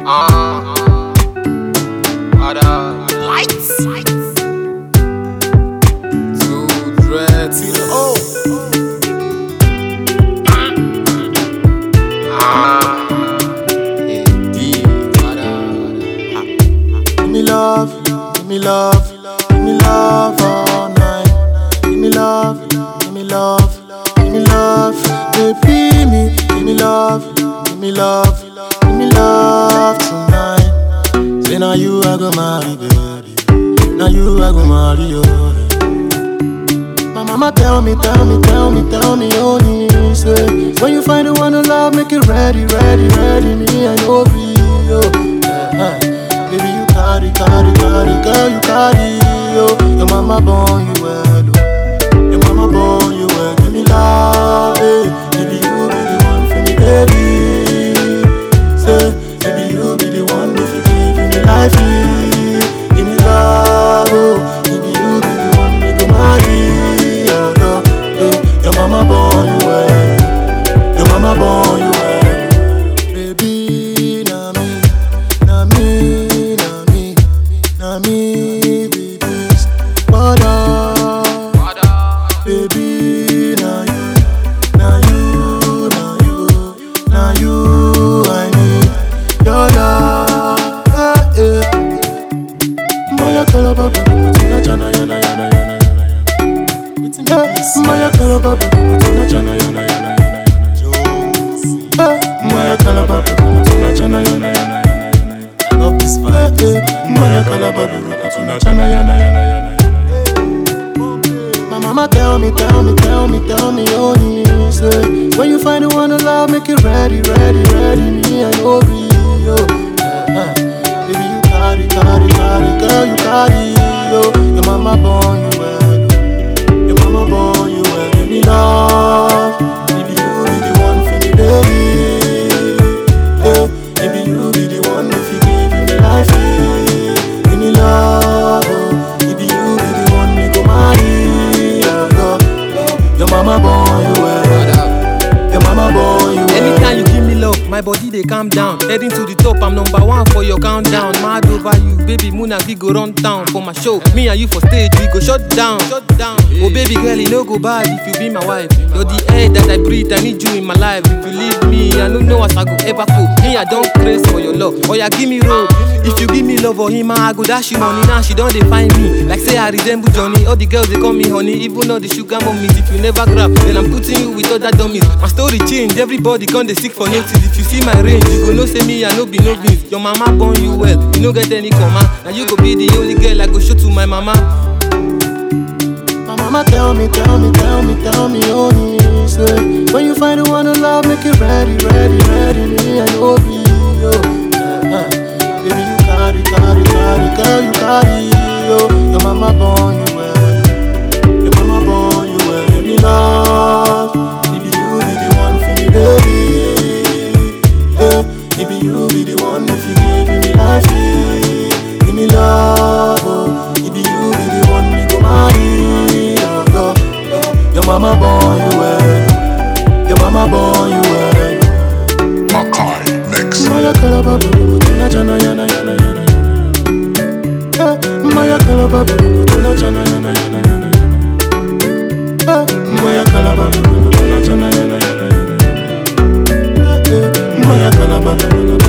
Uh, Ada. Lights. Two dreads. Oh. Ah. Indeed. Ada. Give me love, give me love, give me love all night. Give me love, give me love, give me love, baby me. Give me love, give me love, give me love tonight. Say now you I go marry, baby. Now you I go marry, oh. My mama tell me, tell me, tell me, tell me, oh, he say When you find the one to love, make it ready, ready, ready Me, I know be, oh yeah. Baby, you carry, carry, carry, girl, you carry, oh Your mama born you well, oh Your mama born you well, give me love, eh Baby, you be the one for me, baby Say, baby, you be the one if you give me life, eh. Give me love, oh Baby, you be the one me go marry, oh, oh, eh. Your mama born you well Your mama born you well Baby, na me, na me, na me, na me, babies. What up, Ada. baby? Na you, na you, na you, na you. I need your love. Eh, eh. Maya kalaba, baby, tina chana yana yana yana yana. Eh, Maya kalaba, baby, tina chana yana yana yana yana. Eh, Maya kalaba, baby, tina chana yana yana yana yana. Love this vibe. Eh, eh, Maya kalaba, baby, tina chana yana yana yana yana. My mama tell me, tell me, tell me, tell me, oh, he say When you find the one to love, make it ready, ready, ready Me, I know be, oh yeah. Baby, you carry, carry, carry, girl, you carry, oh Your mama born you well, oh. Your mama born you well, give me love Baby, you be the one for me, baby yeah. Baby, you be the one if you give me life, yeah. Give me love, oh Baby, you be the one me go marry, oh, God. Your mama born you well, Ada. your mama born you well Anytime you give me love, my body they calm down. Heading to the top, I'm number one for your countdown. Mad over you, baby Muna, we go run town for my show. Me and you for stage, we go shut down, shut down. Oh baby girl, you no go bad if you be my wife. You're the air that I breathe, I need you in my life. If you leave me, I don't know as I go ever cope. Me, I don't craze for your love. Oh yeah, give me road. If you give me love or him, I go dash you money. Now she don't define me. Like say I resemble Johnny. All the girls they call me honey, even all the sugar mummies. If you never grab, then I'm putting you with other dummies. My story change, everybody come they seek for notice. If you see my range, you go know say me I no be no beans. Your mama born you well, you no get any comma. Now you go be the only girl I go show to my mama. My mama tell me, tell me, tell me, tell me, oh, he say When you find the one to love, make it ready, ready, ready Me, I know be, oh yeah. Baby, you carry, carry, carry, girl, you carry, oh Your mama born you well Your mama born you well, give me love Baby, you be the one for me, baby yeah. Baby, you be the one if you give me life, yeah. Give me love, oh Baby, you be the one me go marry, oh God Your mama born you well Your mama born you well Makai Mix. Maya kalaba baby, tuna chana yana yana yana yana. Eh, Maya kalaba baby, tuna chana yana yana yana yana. Eh, Maya kalaba baby, tuna chana yana yana yana yana. Eh, eh, Maya kalaba baby,